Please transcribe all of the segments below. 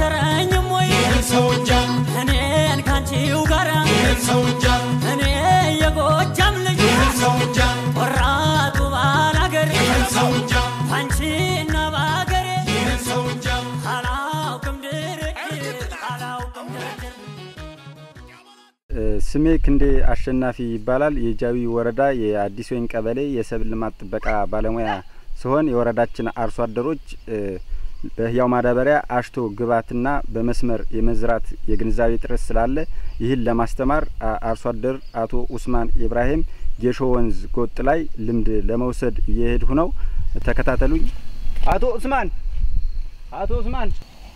አላደረኝም ወይ ሰው እንጃ እኔን ካንቺው ጋር ሰው እንጃ እኔ የጎጃም ልጅ ሰው እንጃ ቆራጡ ባላገር ሰው እንጃ አንቺና ባገሬ ሰው እንጃ አላውቅም ድርድር አላውቅም ድርድር ስሜ ክንዴ አሸናፊ ይባላል። የጃዊ ወረዳ የአዲስ ወይን ቀበሌ የሰብል ልማት ጥበቃ ባለሙያ ሲሆን የወረዳችን አርሶ አደሮች እ በህያው ማዳበሪያ አሽቶ ግብዓትና በመስመር የመዝራት የግንዛቤ ጥረት ስላለ ይህን ለማስተማር አ- አርሶ አደር አቶ ኡስማን ኢብራሂም ጌሾ ወንዝ ጎጥ ላይ ልምድ ለመውሰድ እየሄድሁ ነው። ተከታተሉኝ። አቶ ኡስማን አቶ ኡስማን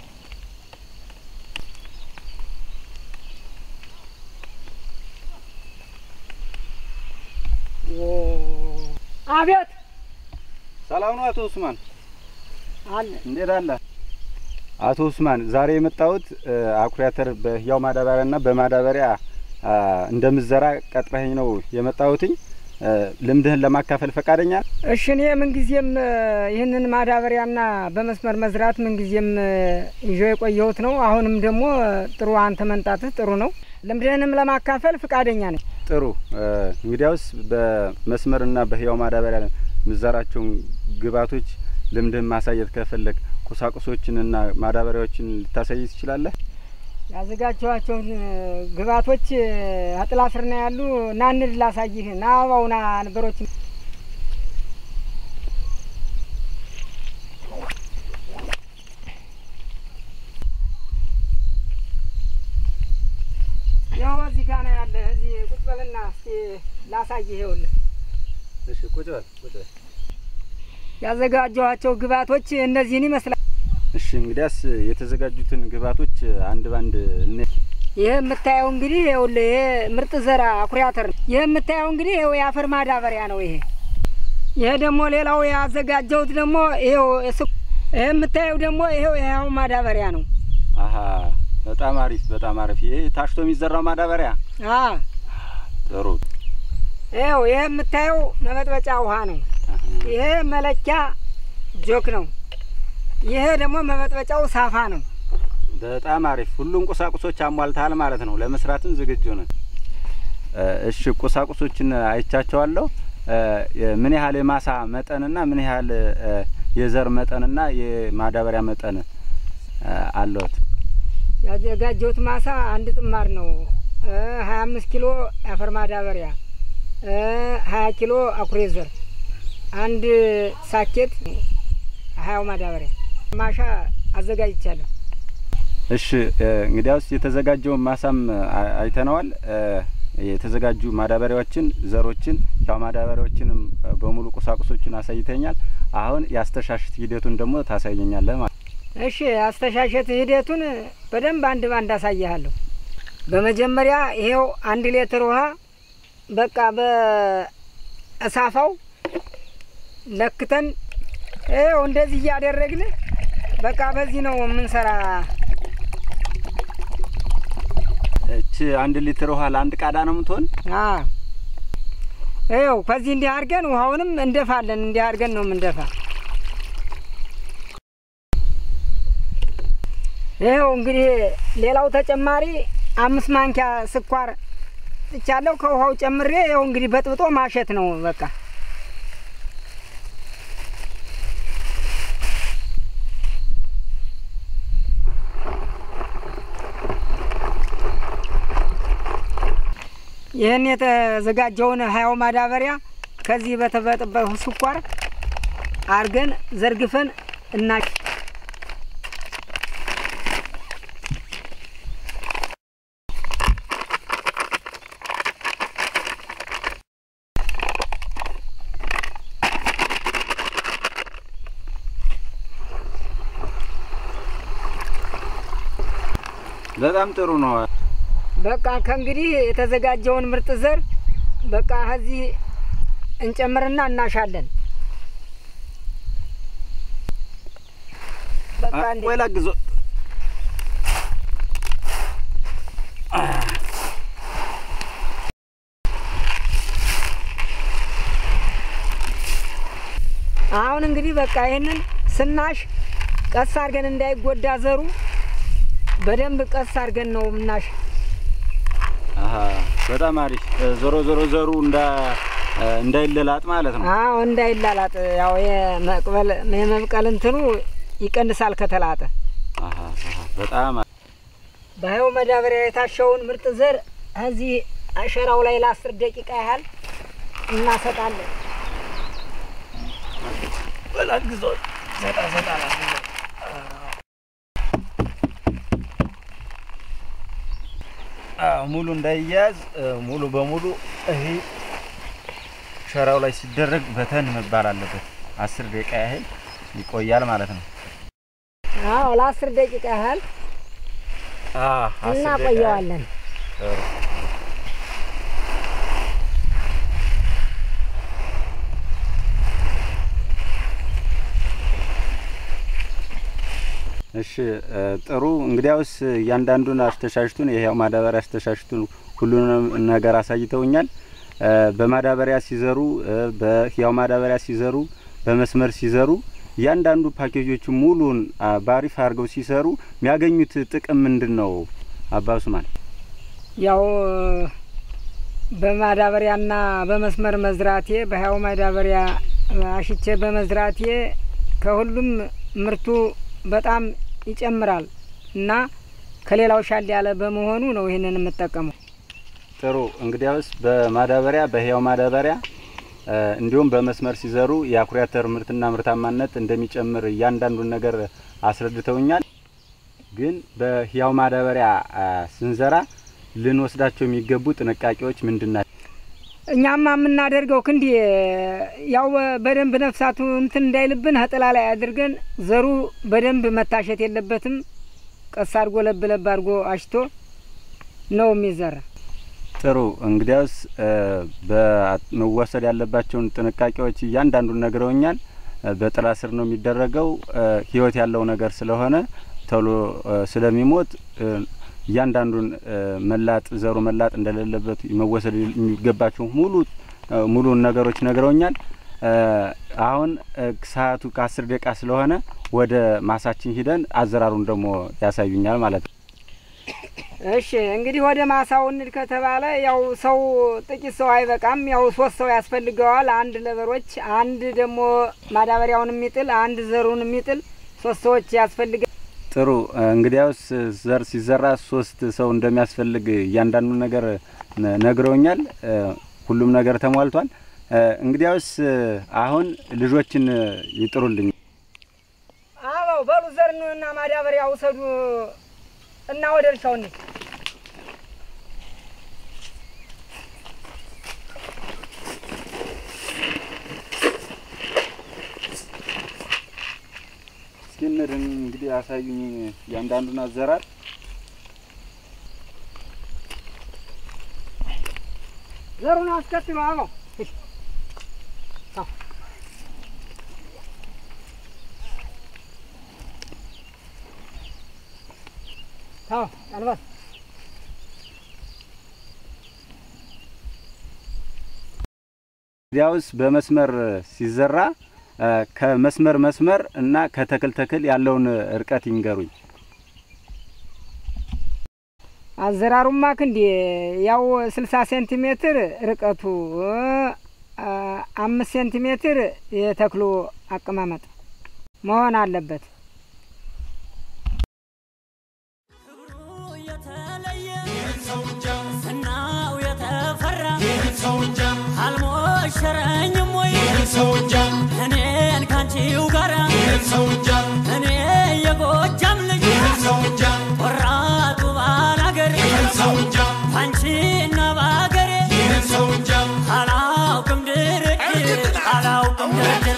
አቤት ሰላም ነው አቶ ኡስማን? አለ እንዴት አለ? አቶ ኡስማን ዛሬ የመጣሁት እ አኩሪ አተር በህያው ማዳበሪያና በማዳበሪያ አ፣ እንደምዘራ ቀጥረኸኝ ነው የመጣሁትኝ። እ ልምድህን ለማካፈል ፈቃደኛ ነህ? እሺ እኔ ምንጊዜም እ፣ ይህንን ማዳበሪያና በመስመር መዝራት ምንጊዜም እ፣ ይዤ የቆየሁት ነው። አሁንም ደግሞ እ፣ ጥሩ አንተ መንጣትህ ጥሩ ነው። ልምድህንም ለማካፈል ፍቃደኛ ነኝ። ጥሩ እ እንግዲያውስ በመስመርና በህያው ማዳበሪያ ምዘራቸውን ግብዓቶች ልምድህን ማሳየት ከፈለግ ቁሳቁሶችንና ማዳበሪያዎችን ልታሳይ ትችላለህ? ያዘጋጀኋቸውን እ፣ ግብዓቶች እ፣ አጥላ ስር ነው ያሉ። ና እንሂድ ላሳይህ። ና አበባው ና ነበሮች ይኸው እዚህ ጋ ነው ያለ። እዚህ ቁጭ በልና እስቲ ላሳይህ። ይኸውልህ እሺ ቁጭ በል ቁጭ በል። ያዘጋጀኋቸው ግብዓቶች እነዚህን ይመስላል። እሺ እንግዲያስ የተዘጋጁትን ግብዓቶች አንድ ባንድ እኔ ይህ የምታየው እንግዲህ ይኸውልህ ይሄ ምርጥ ዘራ አኩሪ አተር ነው። ይህ የምታየው እንግዲህ ይኸው የአፈር ማዳበሪያ ነው። ይሄ ይሄ ደግሞ ሌላው ያዘጋጀሁት ደግሞ ይኸው እሱ- ይሄ የምታየው ደግሞ ይኸው ይኸው ማዳበሪያ ነው። አሀ በጣም አሪፍ በጣም አሪፍ። ይሄ ታሽቶ የሚዘራው ማዳበሪያ አ ጥሩ። ይኸው ይሄ የምታየው መበጥበጫ ውሃ ነው። አሀ። ይሄ መለኪያ ጆክ ነው። ይሄ ደግሞ መበጥበጫው ሳፋ ነው። በጣም አሪፍ። ሁሉም ቁሳቁሶች አሟልተሃል ማለት ነው። ለመስራትም ዝግጁ ነን። እ እሺ ቁሳቁሶችን አይቻቸዋለሁ። እ የ- ምን ያህል የማሳ መጠንና ምን ያህል እ የዘር መጠንና የማዳበሪያ መጠን እ አለዎት? ያዘጋጀሁት ማሳ አንድ ጥማር ነው። ሀያ አምስት ኪሎ የአፈር ማዳበሪያ፣ ሀያ ኪሎ አኩሪ ዘር፣ አንድ ሳኬት ሀያው ማዳበሪያ ማሻ አዘጋጅቻለሁ። እሺ እ እንግዲያውስ የተዘጋጀውን ማሳም አ- አይተነዋል። እ የተዘጋጁ ማዳበሪያዎችን፣ ዘሮችን፣ ያው ማዳበሪያዎችንም እ በሙሉ ቁሳቁሶችን አሳይተኛል። አሁን የአስተሻሽት ሂደቱን ደግሞ ታሳየኛለህ ማለት ነው። እሺ አስተሻሸት ሂደቱን በደንብ አንድ ባንድ አሳይሃለሁ። በመጀመሪያ ይሄው አንድ ሌትር ውሃ በቃ በእሳፋው ለክተን ይኸው እንደዚህ እያደረግን በቃ በዚህ ነው የምንሰራ። እቺ አንድ ሊትር ውሃ ለአንድ ቃዳ ነው የምትሆን? አ ይኸው ከዚህ እንዲህ አድርገን ውሃውንም እንደፋለን። እንዲህ አድርገን ነው የምንደፋ። ይኸው እንግዲህ ሌላው ተጨማሪ አምስት ማንኪያ ስኳር ጥቻለሁ። ከውሃው ጨምሬ ይኸው እንግዲህ በጥብጦ ማሸት ነው በቃ። ይህን የተዘጋጀውን ሀያው ማዳበሪያ ከዚህ በተበጠበጠ ስኳር አርገን ዘርግፈን እና በጣም ጥሩ ነው። በቃ ከእንግዲህ የተዘጋጀውን ምርጥ ዘር በቃ ከዚህ እንጨምርና እናሻለን። በቃ እንዴ ቆይ ላግዞ። አሁን እንግዲህ በቃ ይህንን ስናሽ ቀስ አድርገን እንዳይጎዳ ዘሩ በደንብ ቀስ አድርገን ነው ምናሽ አሀ በጣም አሪፍ። እ፣ ዞሮ ዞሮ ዘሩ እንዳ እ፣ እንዳይለላጥ ማለት ነው። አዎ እንዳይላላጥ ያው የመቅበል የመብቀል እንትኑ ይቀንሳል ከተላጠ። አሀ አሀ በጣም አሪፍ። በህው መዳበሪያ የታሸውን ምርጥ ዘር እዚህ አሸራው ላይ ለአስር ደቂቃ ያህል እናሰጣለን። አዎ ሙሉ እንዳይያዝ እ፣ ሙሉ በሙሉ ይሄ ሸራው ላይ ሲደረግ በተን መባል አለበት። አስር ደቂቃ ያህል ይቆያል ማለት ነው። አዎ ለአስር ደቂቃ ያህል እናቆየዋለን። እሺ እ፣ ጥሩ እንግዲያውስ እያንዳንዱን አስተሻሽቱን ይሄው ማዳበሪያ አስተሻሽቱን ሁሉንም ነገር አሳይተውኛል። እ፣ በማዳበሪያ ሲዘሩ እ፣ በህያው ማዳበሪያ ሲዘሩ በመስመር ሲዘሩ እያንዳንዱ ፓኬጆቹ ሙሉን አ፣ ባሪፍ አድርገው ሲሰሩ የሚያገኙት ጥቅም ምንድን ነው? አባሱ ማለት ያው በማዳበሪያና በመስመር መዝራቴ በህያው ማዳበሪያ አሽቼ በመዝራቴ ከሁሉም ምርቱ በጣም ይጨምራል እና ከሌላው ሻል ያለ በመሆኑ ነው ይህንን የምጠቀመው። ጥሩ እንግዲያውስ በማዳበሪያ በህያው ማዳበሪያ እ፣ እንዲሁም በመስመር ሲዘሩ የአኩሪ አተር ምርትና ምርታማነት እንደሚጨምር እያንዳንዱን ነገር አስረድተውኛል። ግን በህያው ማዳበሪያ አ፣ ስንዘራ ልንወስዳቸው የሚገቡ ጥንቃቄዎች ምንድን ናቸው? እኛማ የምናደርገው ክንዲ ያው በደንብ ነፍሳቱ እንትን እንዳይልብን ጥላ ላይ አድርገን ዘሩ በደንብ መታሸት የለበትም። ቀስ አድርጎ ለብ ለብ አድርጎ አሽቶ ነው የሚዘራ። ጥሩ እንግዲያውስ እ፣ በመወሰድ ያለባቸውን ጥንቃቄዎች እያንዳንዱን ነግረውኛል። እ፣ በጥላ ስር ነው የሚደረገው። እ፣ ህይወት ያለው ነገር ስለሆነ ቶሎ እ፣ ስለሚሞት እ፣ እያንዳንዱን እ፣ መላጥ ዘሩ መላጥ እንደሌለበት መወሰድ የሚገባቸው ሙሉ እ፣ ሙሉን ነገሮች ነግረውኛል። እ፣ አሁን እ፣ ሰዓቱ ከአስር ደቂቃ ስለሆነ ወደ ማሳችን ሂደን አዘራሩን ደግሞ ያሳዩኛል ማለት ነው። እሺ እንግዲህ ወደ ማሳው እንድ ከተባለ ያው ሰው ጥቂት ሰው አይበቃም። ያው ሶስት ሰው ያስፈልገዋል። አንድ ለበሮች፣ አንድ ደግሞ ማዳበሪያውን የሚጥል፣ አንድ ዘሩን የሚጥል ሶስት ሰዎች ያስፈልገ ጥሩ እንግዲያውስ ዘር ሲዘራ ሶስት ሰው እንደሚያስፈልግ እያንዳንዱ ነገር ነ- ነግረውኛል። እ፣ ሁሉም ነገር ተሟልቷል። እ፣ እንግዲያውስ አሁን ልጆችን ይጥሩልኝ። አበው በሉ ዘርን እና ማዳበሪያ ውሰዱ እና ወደ እርሻው እንሂድ። እስኪ እንድን እንግዲህ ያሳዩኝ እያንዳንዱን አዘራር ዘሩን አስከትሎ አበው እሺ። ታው። ታው ቀልበስ እንግዲያውስ በመስመር ሲዘራ እ፣ ከመስመር መስመር እና ከተክል ተክል ያለውን እርቀት ይንገሩኝ። አዘራሩማ ክንዲ ያው ስልሳ ሴንቲሜትር ርቀቱ እ፣ አምስት ሴንቲሜትር የተክሉ አቀማመጥ መሆን አለበት። ክብሩ የተለየ ይህን ሰው እንጃ ዝናው የተፈራ ይህን ሰው እንጃ አልሞሸረኝም ወይ ይህን ሰው እንጃ እኔን ካንቺው ጋራ ይህን ሰው እንጃ እኔ የጎጃም ልጅ ይህን ሰው እንጃ ቆራጡ ባላገር ይህን ሰው እንጃ ባንቺና ባገሬ ይህን ሰው እንጃ አላውቅም ድርድር አላውቅም ድርድር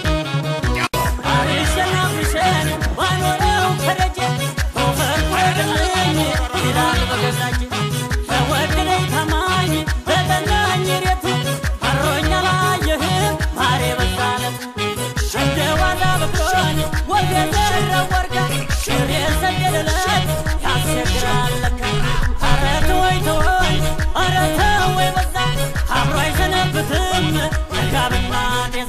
አልሸናፍሸን ባኖረው ከደጀ ፈርቆድልኝ ይላል በገዛች ተወድለኝ ታማኝ በጠናኝ ሬቱ አሮኛ ላየህም ማሬ በዛለት እንደ ዋዛ በቅሎኝ ወግ የዘረው ወርጋ ሽር የሰገደለት ያስቸግራል ለካ ኧረ ተወይ ተወይ ኧረ ተወይ በዛ አብሮ አይሰነብትም ጋብና ጤዛ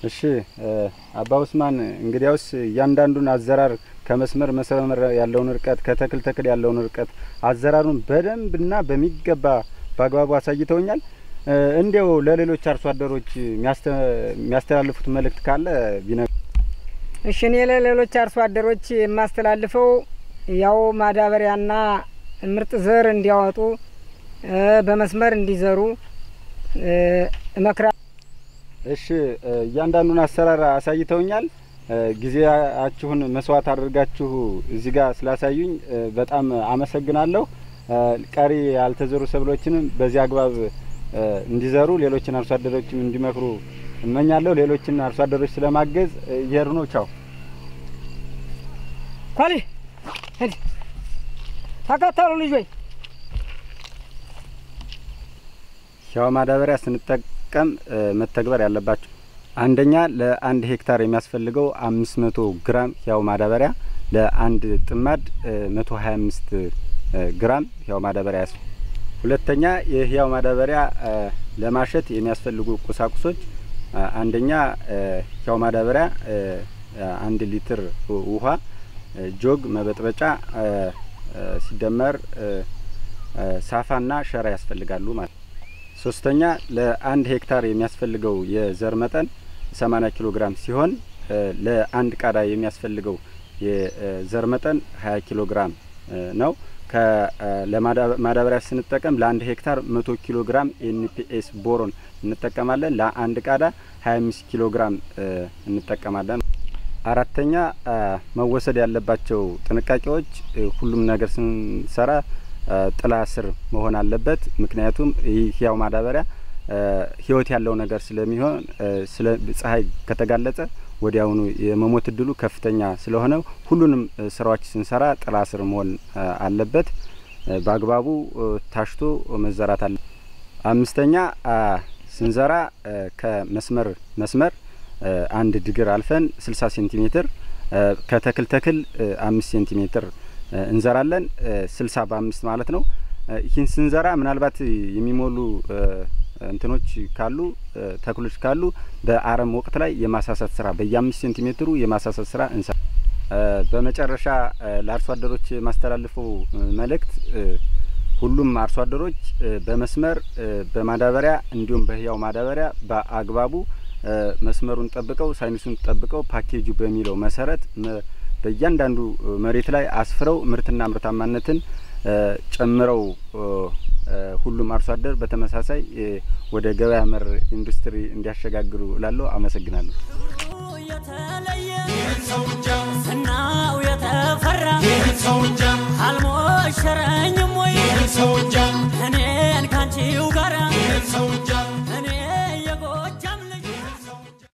እሺ አባ ኡስማን እንግዲያውስ እያንዳንዱን አዘራር ከመስመር መስመር ያለውን ርቀት ከተክል ተክል ያለውን ርቀት አዘራሩን በደንብና በሚገባ በአግባቡ አሳይተውኛል። እንዲያው ለሌሎች አርሶ አደሮች የሚያስተላልፉት መልእክት ካለ ቢነ እሺ እኔ ለሌሎች አርሶ አደሮች የማስተላልፈው ያው ማዳበሪያና ምርጥ ዘር እንዲያወጡ በመስመር እንዲዘሩ እመክራ እሺ እያንዳንዱን አሰራር አሳይተውኛል። ጊዜያችሁን መስዋዕት አድርጋችሁ እዚህ ጋር ስላሳዩኝ በጣም አመሰግናለሁ። ቀሪ ያልተዘሩ ሰብሎችንም በዚህ አግባብ እንዲዘሩ ሌሎችን አርሶ አደሮችም እንዲመክሩ እመኛለሁ። ሌሎችን አርሶ አደሮች ስለማገዝ እየሄዱ ነው። ቻው ኳሊ ሂድ ተከተሉ ልጆች። ሕያው ማዳበሪያ ስንጠቀም መተግበር ያለባቸው አንደኛ ለአንድ ሄክታር የሚያስፈልገው አምስት መቶ ግራም ሕያው ማዳበሪያ ለአንድ ጥማድ መቶ ሀያ አምስት ግራም ሕያው ማዳበሪያ ያስ ሁለተኛ የሕያው ማዳበሪያ ለማሸት የሚያስፈልጉ ቁሳቁሶች አንደኛ ሕያው ማዳበሪያ አንድ ሊትር ውሃ፣ ጆግ መበጥበጫ ሲደመር ሳፋና ሸራ ያስፈልጋሉ ማለት ነው። ሶስተኛ ለአንድ ሄክታር የሚያስፈልገው የዘር መጠን 80 ኪሎ ግራም ሲሆን ለአንድ ቃዳ የሚያስፈልገው የዘር መጠን 20 ኪሎ ግራም ነው። ለማዳበሪያ ስንጠቀም ለአንድ ሄክታር 100 ኪሎ ግራም ኤንፒኤስ ቦሮን እንጠቀማለን። ለአንድ ቃዳ 25 ኪሎ ግራም እንጠቀማለን። አራተኛ መወሰድ ያለባቸው ጥንቃቄዎች ሁሉም ነገር ስንሰራ ጥላ ስር መሆን አለበት። ምክንያቱም ይህ ሕያው ማዳበሪያ ሕይወት ያለው ነገር ስለሚሆን ስለ ፀሐይ ከተጋለጸ ወዲያውኑ የመሞት እድሉ ከፍተኛ ስለሆነ ሁሉንም ስራዎች ስንሰራ ጥላ ስር መሆን አለበት። በአግባቡ ታሽቶ መዘራት አለ። አምስተኛ ስንዘራ ከመስመር መስመር አንድ ድግር አልፈን ስልሳ ሴንቲሜትር ከተክል ተክል አምስት ሴንቲሜትር እንዘራለን። ስልሳ በአምስት ማለት ነው። ይህን ስንዘራ ምናልባት የሚሞሉ እንትኖች ካሉ ተክሎች ካሉ በአረም ወቅት ላይ የማሳሳት ስራ በየአምስት ሴንቲሜትሩ የማሳሳት ስራ እንሰ በመጨረሻ ለአርሶ አደሮች የማስተላልፈው መልእክት ሁሉም አርሶ አደሮች በመስመር በማዳበሪያ እንዲሁም በሕያው ማዳበሪያ በአግባቡ መስመሩን ጠብቀው ሳይንሱን ጠብቀው ፓኬጁ በሚለው መሰረት በእያንዳንዱ መሬት ላይ አስፍረው ምርትና ምርታማነትን ጨምረው ሁሉም አርሶ አደር በተመሳሳይ ወደ ገበያ መር ኢንዱስትሪ እንዲያሸጋግሩ እላለሁ። አመሰግናለሁ። የተለየ ይህን ሰው እንጃ ዝናው የተፈራ ይህን ሰው እንጃ